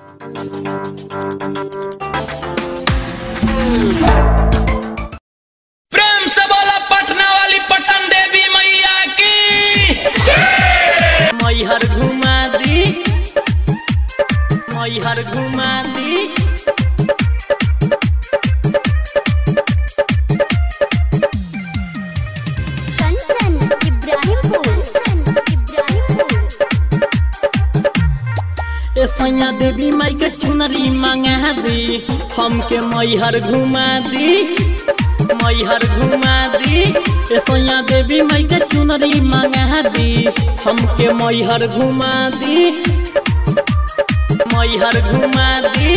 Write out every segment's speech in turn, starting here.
प्रेम से बोला पटना वाली पटन देवी मैया की मैहर घुमा दी मैहर घुमा दी कंचन इब्राहिमपुर इब्राहिमपुर ए सैया देवी माई के चुनरी मांगा दी हमके मैहर घुमा दी मैहर घुमा दी ए सैया देवी माई के चुनरी मांगा दी हमके मैहर घुमा दी मैहर घुमा दी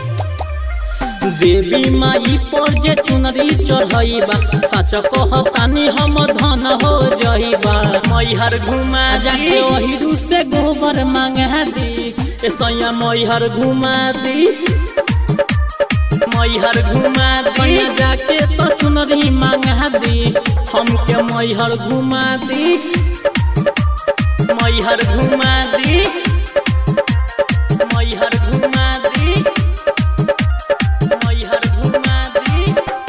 देवी माई पर जे चुनरी चढ़ाइबा सच कहतानी हम धन हो जाइबा मैहर घुमा जाके ओहिरू से गोबर मांगा दी ए सैया मैहर घुमा दी मैहर घुमा दी जाके तो चुनरी मांगा दी हमके मैहर घुमा दी मैहर घुमा दी मैहर घुमा दी मैहर घुमा दी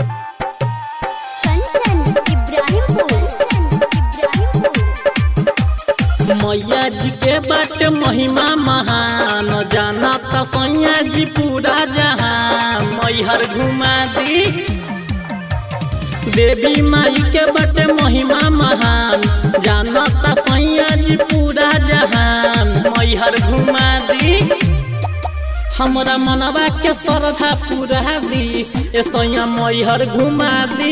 कंचन इब्राहिमपुर इब्राहिमपुर मैया जी के बट महिमा महान जाना त सैया जी पूरा जहान मैहर घुमा दी देवी माई के बट महिमा महान जाना त सैया जी पूरा जहान मैहर घुमा दी हमरा मनवा के श्रद्धा पूरा दी ए सैया मैहर घुमा दी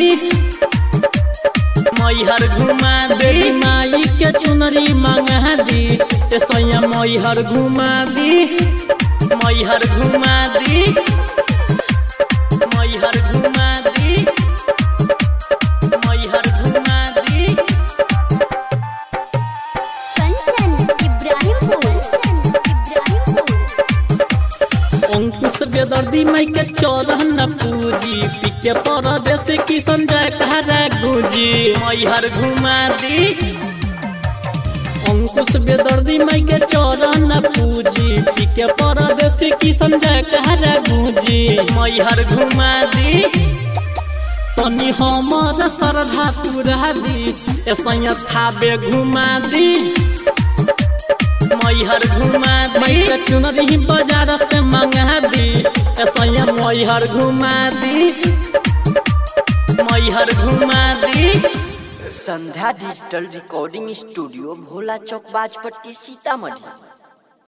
मैहर घुमा दे माई के चुनरी मांगा दी ए सैया मैहर घुमा दी मैहर घुमा दी मैहर घुमा दी मैहर घुमा दी कंचन इब्राहिमपुर इब्राहिमपुर अंकुश बेदर्दी माई के चौरहन पूजी पीके परदेश की संजय कहरा गुजी मैहर घुमा दी अंकुश बेदर्दी माई के चौरहन पूजी पीके परदेश की संजय कहरा गुजी मैहर घुमा दी तनी हमर श्रद्धा पूरा दी ऐसा थाबे घुमा दी मैहर घुमा दी के चुनरी बाजार से मंगा दी ऐसा मैहर घुमा दी मैहर घुमा दी Sandhya digital recording studio Bhola चौक बाजपट्टी सीतामढ़ी